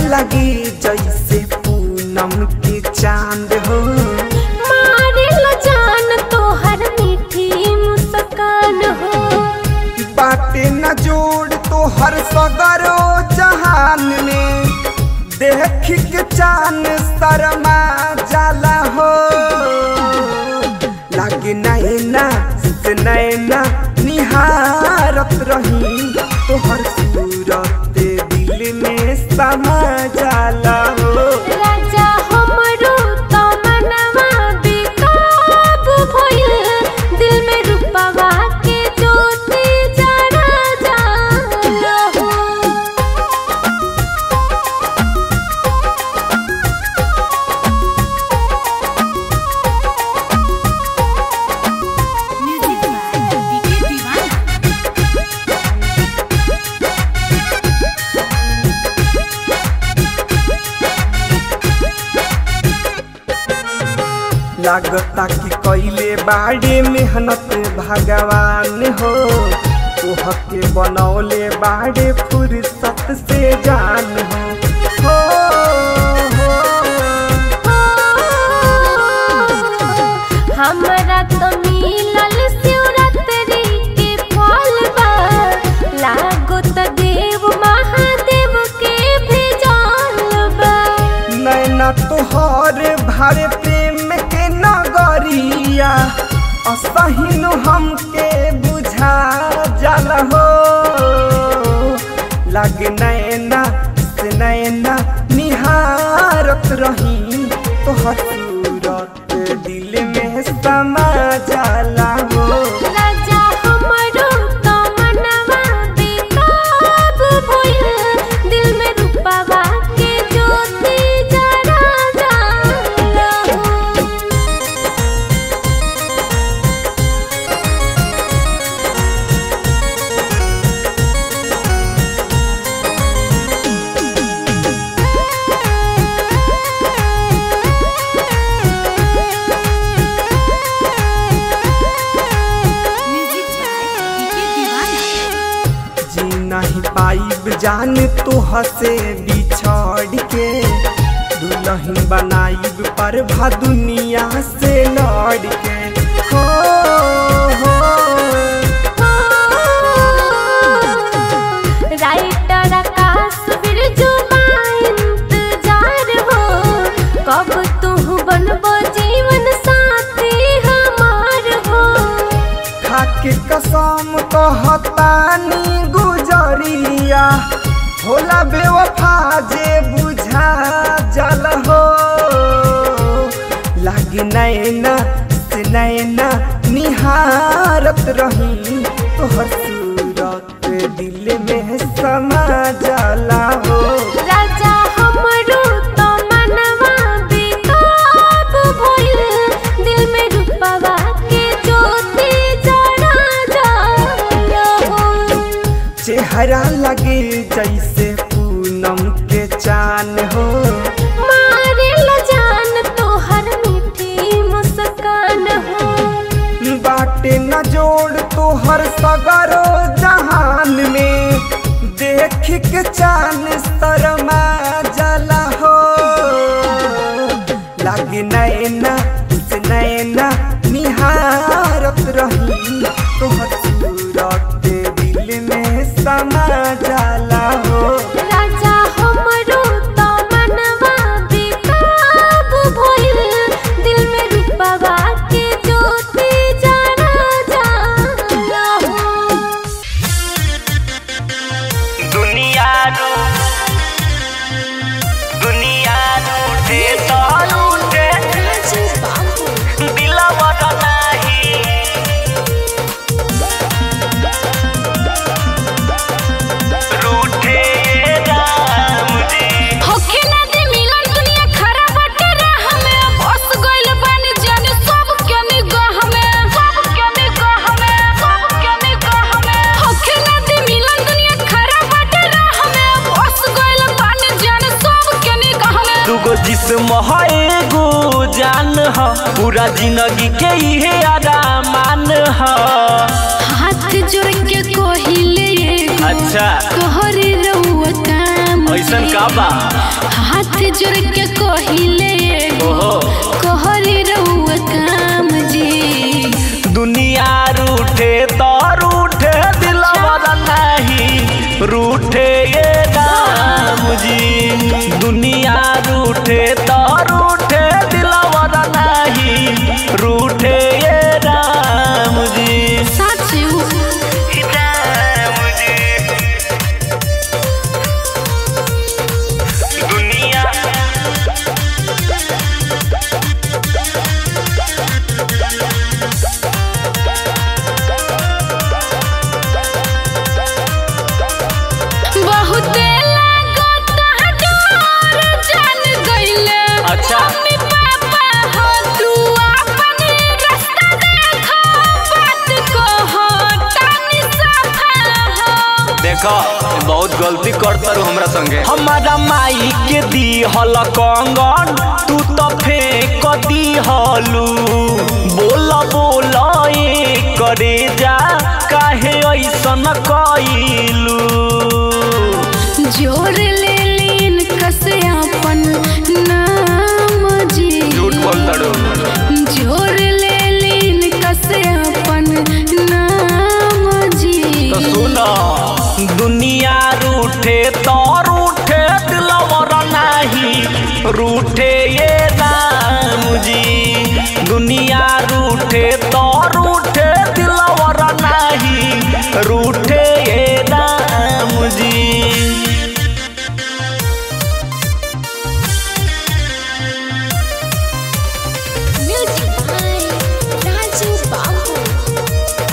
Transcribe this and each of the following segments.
लगी जैसे पूनम के चांद हो मारे ला जान तोहर मीठी मुस्कान हो बाटे न जोड़ तो हर सगरो जहान में देख के चान शर्मा जाला हो लागे नैना से नैना निहारत रही तोहर सूरत दिल में समा जाला हो राजा हमरो तो मनवा बेकाब भइल दिल में रूपवा के ज्योति जरा जाला हो म्यूजिक बाय डीके दीवाना लागता कि कैले बाड़े मेहनत भगवान हो तोह के बनौले बाड़े फुर्सत से जान हो हो, हो। हमरा तो मिलल शिवरात्रि के फल बा लागो त देव महादेव के भेजल बा नैना तोहर भारे प्रेम के नगरिया असहिनु हमके बुझा जल हो लग नैना से नैना निहारत रही तोहर सूरत दिल में समा जाला हो राजा हमरो तो मनवा बेकाब भइल दिल में रूपवा के ज्योति जरा जाला हो म्यूजिक बाय डीके दीवाना जी नहीं पाइब जान तो हसे बिछड़ के दुल्हन बनाइब पर भा दुनिया से लड़ के हो हो राइटर आकाश बिरजू इंतजार हो कब तू बनबो जीवन साथी हमार हो खाके कसम कहतानी गुजरिया होला बेवफा जे बुझा जल हो लागे नैना से नैना निहारत रही तोहर सूरत दिल में समा जाला हो राजा हमरो तो मनवा बेकाब भइल दिल में रूपवा के ज्योति जरा जाला हो चेहरा लगे जैसे पूनम के चान हो मारे ला जान तोहर मीठी मुस्कान हो बाटे न जोड़ तोहर सगरो जहान में देख के चान शर्मा जला हो लागे नैना से नैना निहारत रही तोहर सूरत दिल में समा जाला हो राजा हमरो तो मनवा बेकाब भइल दिल में रूपवा के ज्योति जरा जाला हो दुनिया रू दुनिया रूठे तो रूठे दिलवा नाही रूठे राम जी होखे ना दे मिलन दुनिया खराब बाटे राह में बस गइल बानी जाने सब के निगाह में सब के निगाह में सब के निगाह में होखे ना दे मिलन दुनिया खराब बाटे राह में बस गइल बानी जाने सब के निगाह में दुगो जिस्म है एगो जान ह पूरा जिंदगी के इहे आरामान ह हाथ जोड़ के कोहिले एगो अच्छा तोहरे रउआ काम ऐसन का बा हाथ जोड़ के कहिले ओहो कहरी रहुआ काम जी दुनिया रूठे तो रूठे दिलवा नहीं रूठे ये राम जी दुनिया रूठे तो रूठे दिलवा नहीं रूठे ये राम जी साचू राम जी दुनिया बहुते लागत डोर जान गइले अच्छा। मम्मी पापा हो तू अपन रास्ता देखो बात कहो तानी सफा हो देखो बहुत गलती करता रू हमरा संगे हमारा माई के दी हल कंगन तू तो फेंक दी हलू बोल बोल ए करे जा काहे ऐसन कइलू जोर ले लीन कसे अपन नाम जी झूठ बोलता रू जोर ले लीन कसे अपन नाम जी तो सुनो दुनिया रूठे तो रूठे दिलवर नहीं रूठे ये राम जी दुनिया रूठे तो रूठे दिलवर नहीं रूठे ये राम जी Music by Raju Babu.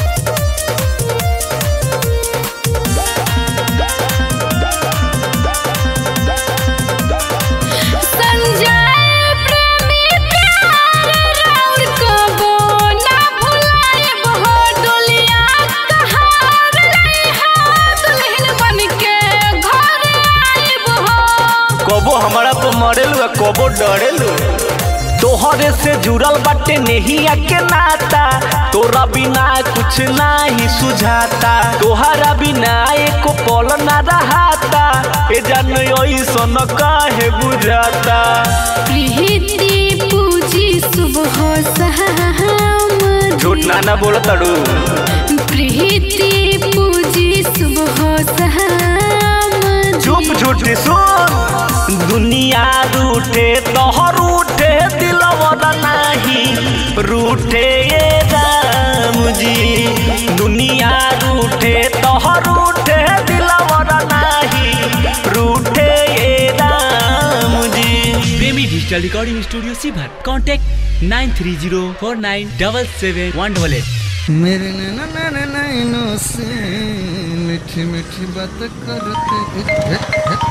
Sanjay प्रेमी प्यार राउर कबो ना भुलाए बहो डोलिया कहार ले हाथ दुल्हन बन के घर आए बहो कबो हमारा तो मरेलू आ कबो डरेलू तोहरे से जुड़ल बाटे नहिया के नाता तोरा बिना कुछ नाही सुझाता तोहरा बिना एको पल ना रहाता ए जान ऐसन काहे बुझाता प्रीति पूजी सुबह शाम झूठ ना ना बोल तड़ू प्रीति पूजी सुबह शाम चुप झूठी सुन दुनिया रूठे तोहर रूठे दिलवर नहीं रूठे ये राम जी दुनिया रूठे तोहर रूठे दिलवर नहीं रूठे ये Ram ji Premi digital recording studio सीभर contact nine three zero four nine double seven one double eight मेरे नैना नैना नैनों से मीठी मीठी बात करते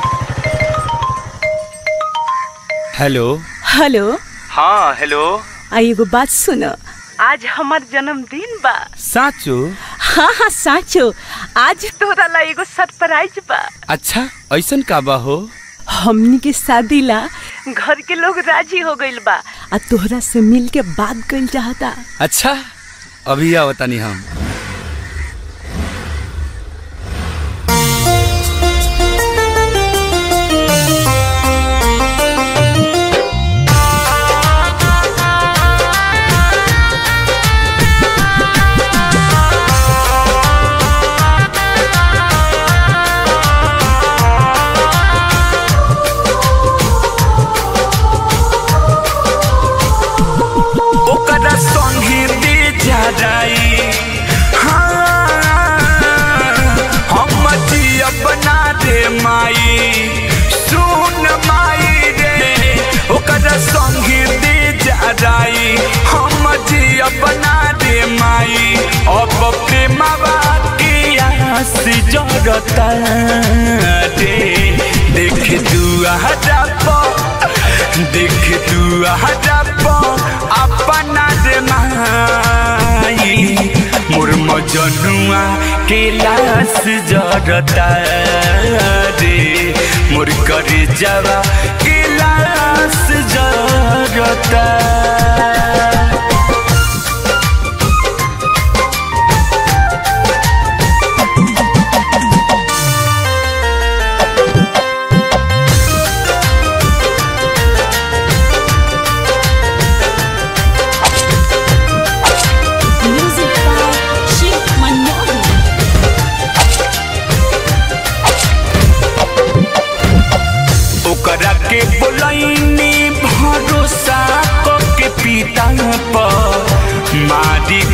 हेलो हेलो हाँ हेलो आ एगो बात सुनो आज हमार जन्मदिन बा साचो हाँ हाँ साचो आज तोरा ला एगो सरप्राइज बा अच्छा ऐसन का बा हो हमनी के शादी ला घर के लोग राजी हो गइल बा आ तोहरा से मिल के बात कइल चाहता अच्छा अभी आओ तनी हम ओकरा संगे दे जा जाई हाँ, हम जियब ना रे माई सुन माई रे ओकरा संगे दे जा जाई हम जियब ना रे माई अब प्रेमवा के आस जरता रे देख दुआ देख तू हजब अपना रे माई मोर मजनुआ के लाश जरता रे मोर करे जवा के लाश जरता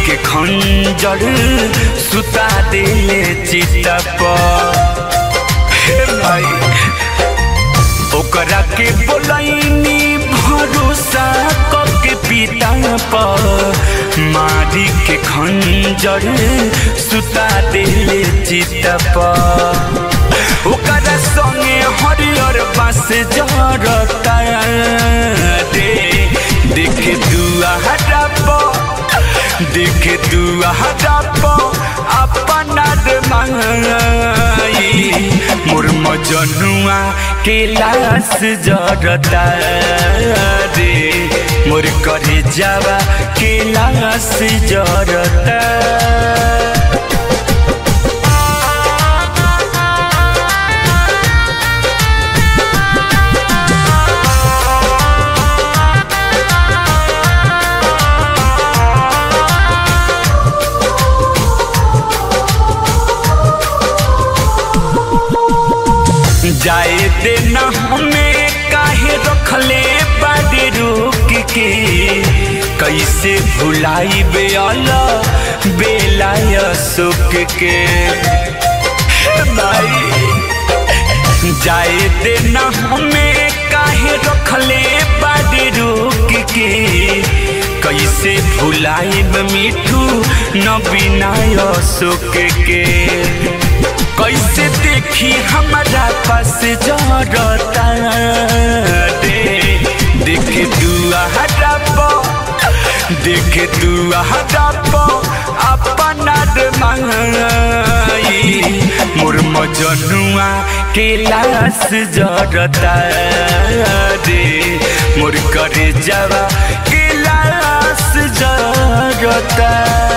के खंजर सुता दिले चिता पर हे भाई ओकरा के बोलैनी भरोसा के पिता पर मारी के खंजर सुता दिले चिता पर ओकरा संगे हरियर बास जरता रे देखे दुआ हटाप देखे दुआ हटाप अपना रे माई मोर मजनुआ के लाश जरता रे मोर करे जावा के लाश जरता जाए देना हमें काहे रखले बाड़े रोक के कैसे भुलाई बेला बेलाय सुख के भाई जाए देना हमें काहे रखले बाड़े रोक के कैसे भुलाई मिठू न बिनाय सुख के कैसे देखी हमारा पास जरता रे देखे दुआ हटाप देखे दुआ हटाप अपना रे माई मोर मजनुआ के लाश जरता रे मोर करे जावा के लाश जरता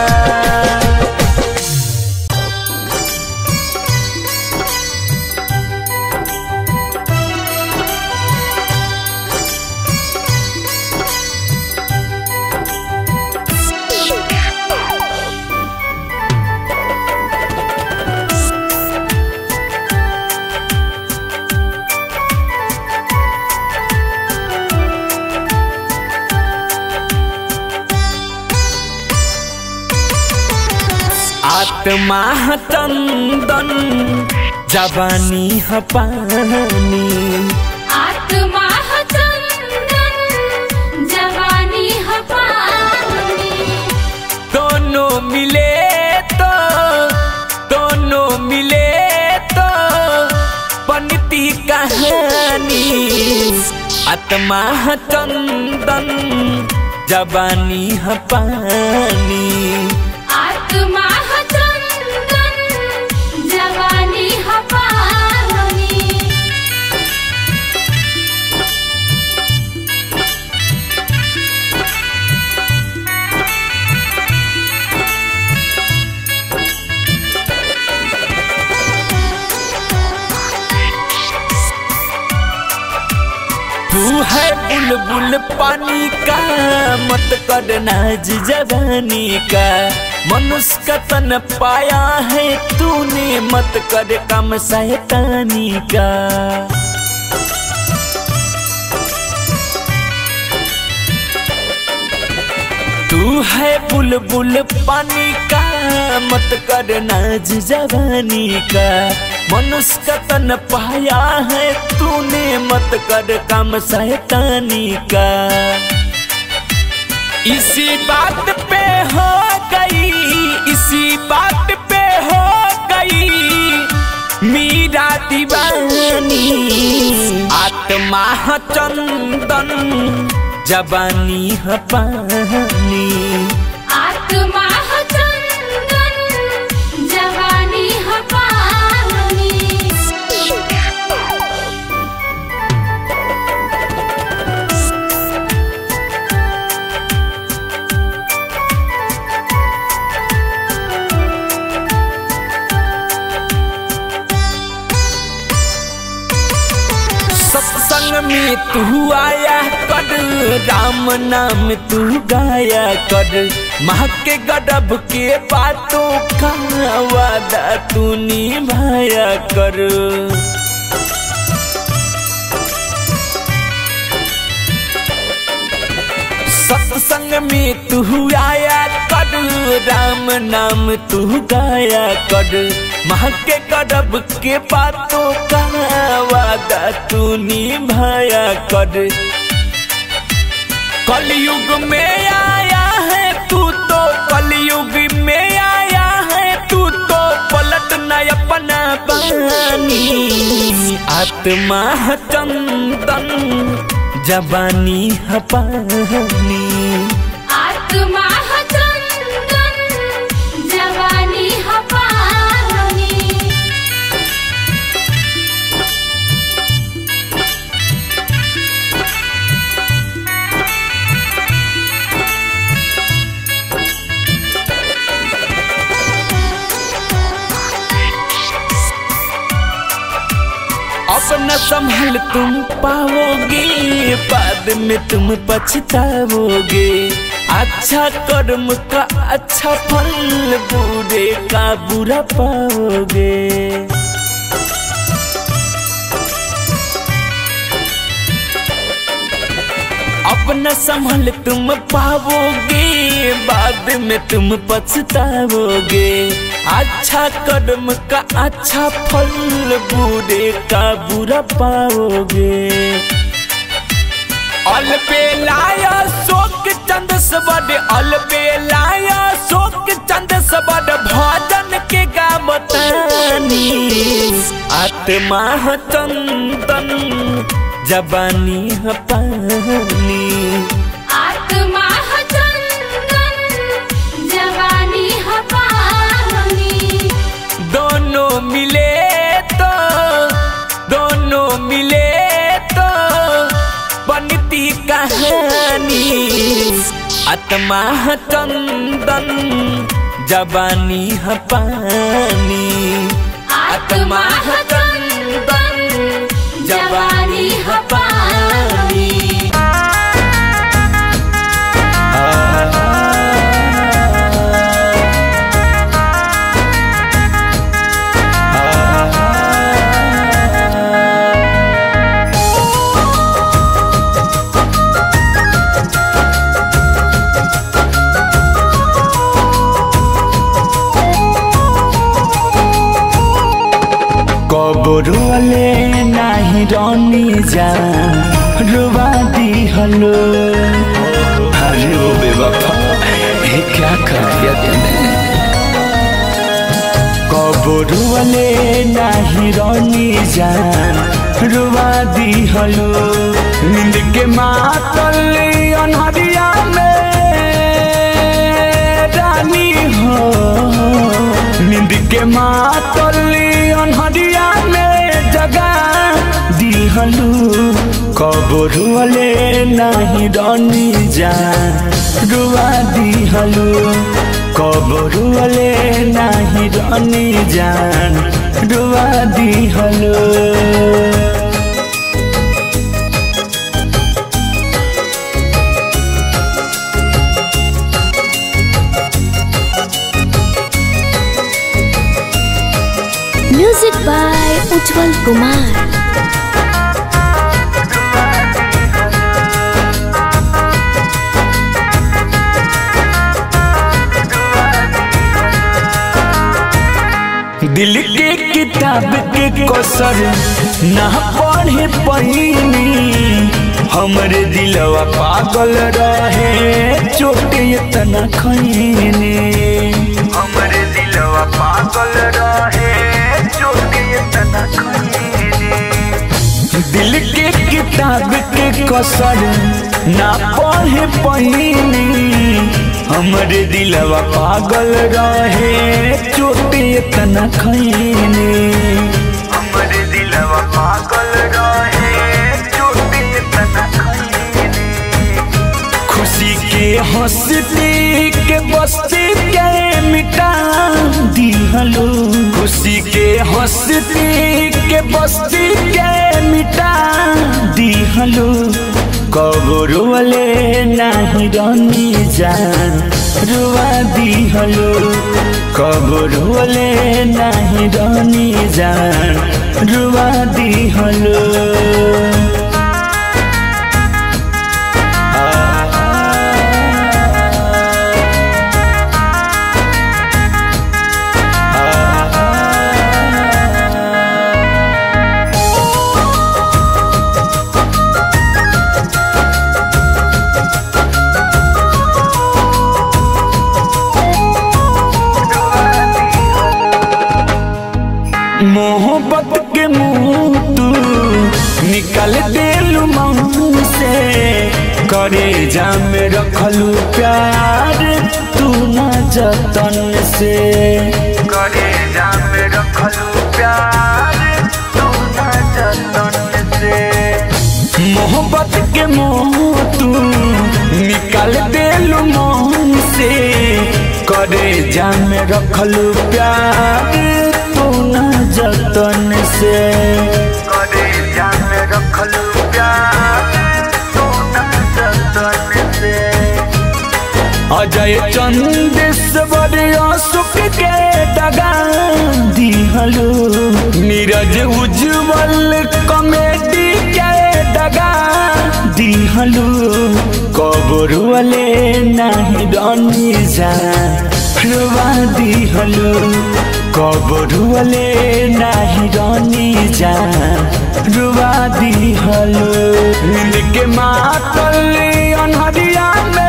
आत्मा ह चंदन जवानी ह पानी आत्मा ह चंदन जवानी ह पानी दोनों मिले तो दोनों मिले तो बनती कहानी आत्मा ह चंदन जवानी ह पानी आत्मा ह चंदन जवानी ह पानी तू है बुलबुल पानी का मत कर नाज जवानी का मनुष्य का तन पाया है तूने मत कर कम शैतानी का तू है बुलबुल पानी का मत कर नाज जवानी का मनुष्य का तन पाया है तूने मत कर काम शैतानी का इसी बात पे हो गई इसी बात पे हो गई मीरा दीवानी आत्मा ह चंदन जवानी ह पानी आत्मा ह चंदन जवानी ह पानी सत्संग में तू आया कर राम नाम तू गाया कर माँ के गडब के बातों का वादा तू निभाया कर सत्संग में तू आया कर राम नाम तू गाया कर माँ के करब के बातों का वादा तू निभाया कर कलयुग में आया है तू तो कलयुग में आया है तू तो पलट न अपना बानी आत्मा है चंदन जबानी है पानी आत्मा ह चंदन जवानी ह पानी अपना संभल तुम पाओगे बाद में तुम पछताओगे अच्छा कर्म का अच्छा फल बुरे का बुरा पाओगे अपना संभल तुम पाओगे बाद में तुम पछताओगे अच्छा कर्म का अच्छा फल बुरे का बुरा पाओगे अलबेलाया शोक चंद सबड अलबेलाया शोक चंद सबड भजन के गावतानी आत्मा ह चंदन जबानी ह पानी आत्मा ह चंदन जवानी ह पानी दोनों मिले तो दोनों मिले तो बनती कहानी आत्मा है चंदन जबानी है पानी आत्मा है चंदन जवानी है पानी कबरुअले नाही रनी जा रुवा दी हलो अरे ओ बेवफा ये क्या कर दिया तूने कबरुअले नाही रनी जान रुवा दी हलो नींद के मातल अनहरिया में रानी हो नींद के मातल अनहरिया में जगा दिहलू कबरुअले नाही रनी जा रुआ दिहलू कबरुअले नाही रनी जान रुआ दिहलू म्यूजिक बाय उज्जवल कुमार दिल के किताब के कसर ना पढ़े पहिनी हमरे दिलवा पागल रहे चोट इतना खैने हमरे दिलवा पागल रहे चोट इतना खैने दिल के किताब के कसर ना पढ़े पहिनी हमरे दिलवा पागल रहे चोट इतना खैने हमरे दिलवा पागल रहे चोट इतना खैने खुशी के हंसती के बस्ती के मिटा दिहलो खुशी के हंसती के बस्ती के मिटा दिहलो कबरुअले नाही रनी जान रुआ दिहलो कबरुअले नाही रनी जान रुआ दिहलो मोहब्बत के मुंह तू निकल देलू मुंह से करे जाम रखलू प्यार तू न जतन से करे जाम रखलू प्यार तू न जतन से मोहब्बत के मोह तू निकाल देलू मोह से करे जाम रखलू प्यार तू न जतन से करे जाम रखलू प्यार तू न जतन से अजय चंदेश्वर सुख के डगा दिहलो नीरज उज्जवल कॉमेडी के डगा दिहलो कबरुअले नहीं रनी जा रुआ दिहलो कबरुअले नहीं रनी जा रुआ दिहलो नींद के मातल अनहरिया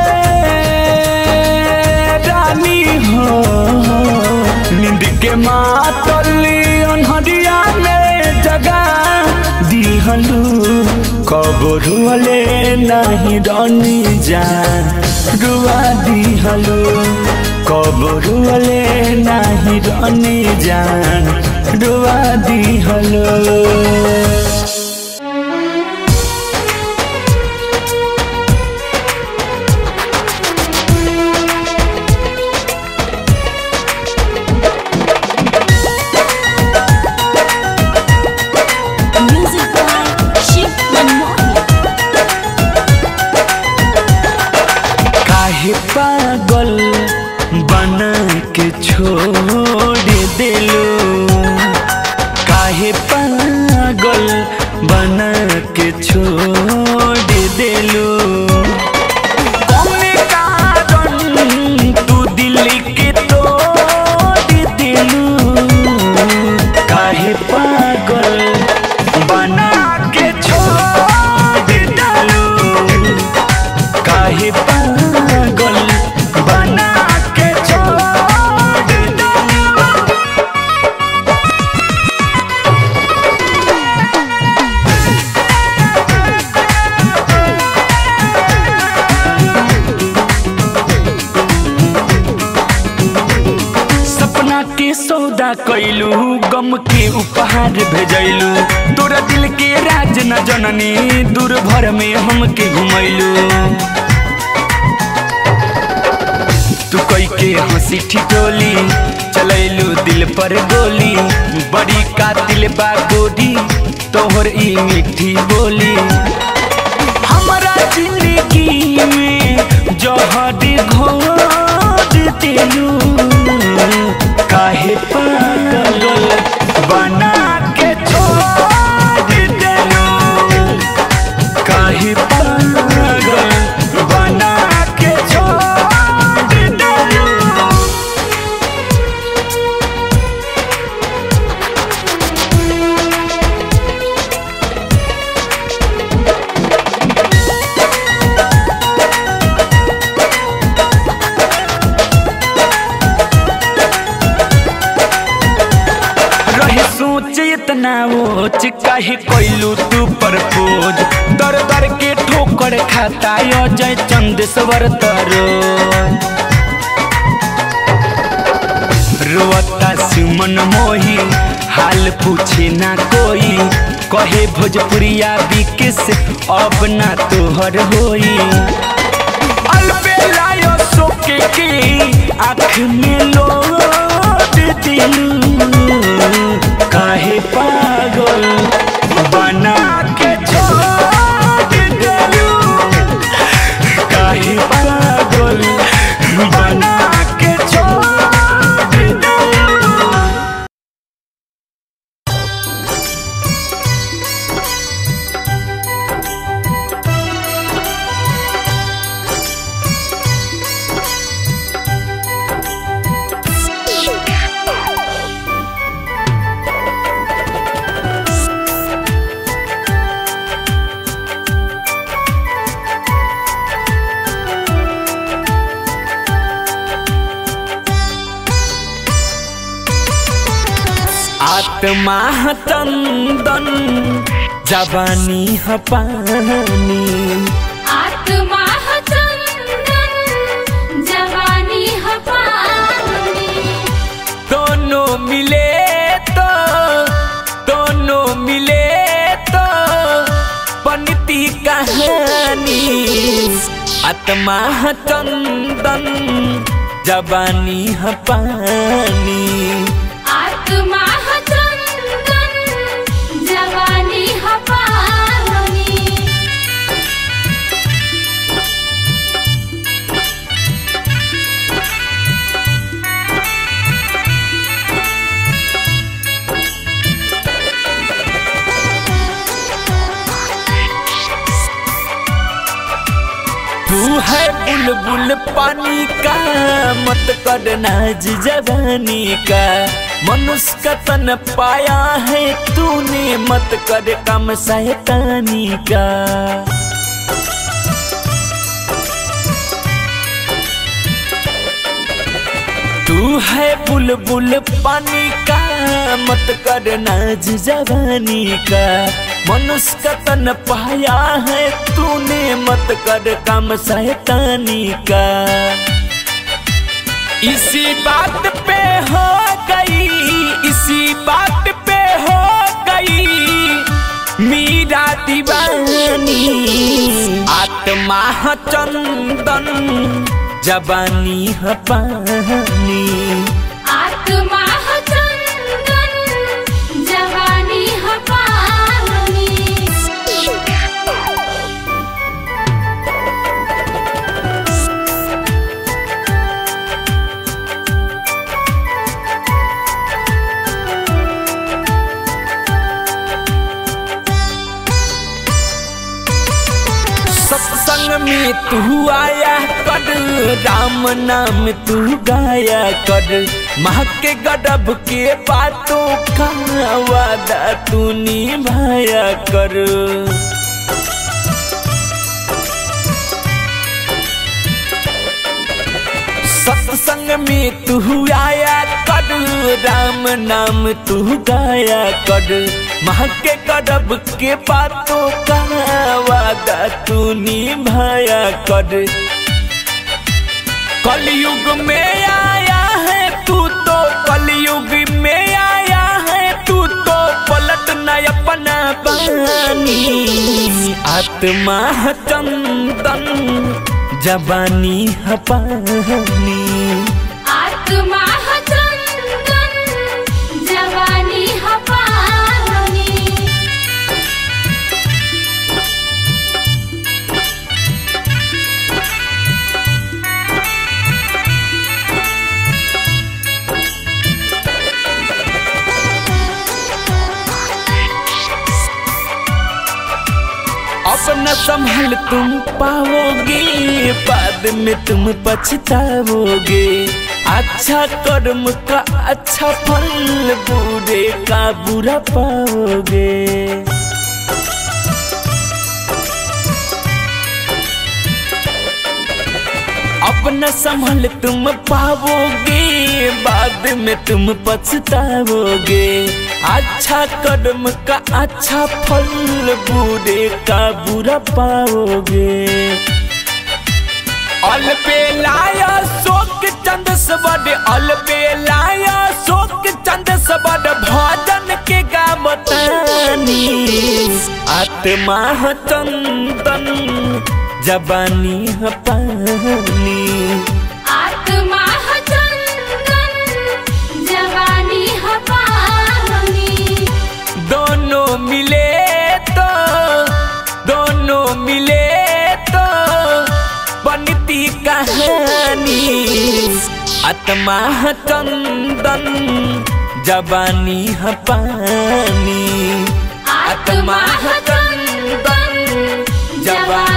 में रानी हो नींद के मातली अनहरिया में जगा दिहलू कबरुअले नहीं रनी जा रुआ दिहलू कबरुअले नहीं रनी जान रुआ दिहलू Music by Shiv Manmohan. काहे पागल बना के छोड़ दिलो काहे पागल बना के छोड़ दिलो कौने कारण तू दिल के तोड़ दिलू काहे पागल बना के छोड़ डालू काहे पागल बना के छोड़ डालू सपना के सौदा कैलू गम के उपहार भेजैलू तोरा दिल के राज न जननी दूर भर में हमके घुमैलू तू कई के हंसी ठिठोली चलैलू दिल पर गोली बड़ी कातिल बा गोरी तोहर ई मीठी बोली हमारा जिंदगी में जहर घोर दिलू काहे पागल बना के छोड़ दिलू काहे पागल बना के छोड़ दिलू रहे सोच इतना ओच काहे कोइलू तू परपोज दर दर के ठोकर खाता अजय चंदेश्वर तरो रोता सुमन मोही हाल पूछे ना कोई कहे भोजपुरिया बिकिस अब ना तोहर होई अलबेलायो सोके के आँख में लोट दिलू काहे पागल बना के छोड़ दिलू काहे पागल बना के छोड़ दिलू आत्मा चंदन जवानी ह पानी आत्मा ह चंदन जवानी ह पानी दोनों मिले तो दोनों मिले तो बनती कहानी आत्मा ह चंदन जवानी ह पानी आत्मा ह चंदन जवानी ह पानी तू है बुलबुल पानी का मत करना जवानी का मनुष्य का तन पाया है तूने मत कर कम शैतानी का तू है बुलबुल पानी का मत करना जवानी का मनुष्य का तन पाया है तूने मत कर काम शैतानी का इसी बात पे हो गई इसी बात पे हो गई मीरा दीवानी आत्मा ह चंदन जवानी ह पानी आत्मा ह चंदन जवानी ह पानी सत्संग में तू आया कर राम नाम तू गाया कर माँ के गडब के बातों का वादा तू निभाया कर सत्संग में तू आया कर राम नाम तू गाया कर माँ के गडब के बातों का वादा तू निभाया कर कलयुग में आया है तू तो कलयुग में आया है तू तो पलट न अपना पानी आत्मा है चंदन जवानी है पानी आत्मा ह चंदन जवानी ह पानी अपना संभल तुम पाओगे बाद में तुम पछताओगे अच्छा कर्म का अच्छा फल बुरे का बुरा पाओगे अपना संभल तुम पाओगे बाद में तुम पछताओगे अच्छा कर्म का अच्छा फल बुरे का बुरा पाओगे अल पे लाया शोक चंद सबड अल पे लाया शोक चंद सबड भजन के गावतानी आत्मा ह चंदन जबानी ह पानी आत्मा ह चंदन जवानी ह पानी दोनों मिले तो दोनों मिले तो बनती कहानी आत्मा है चंदन जवानी है पानी आत्मा ह चंदन जवानी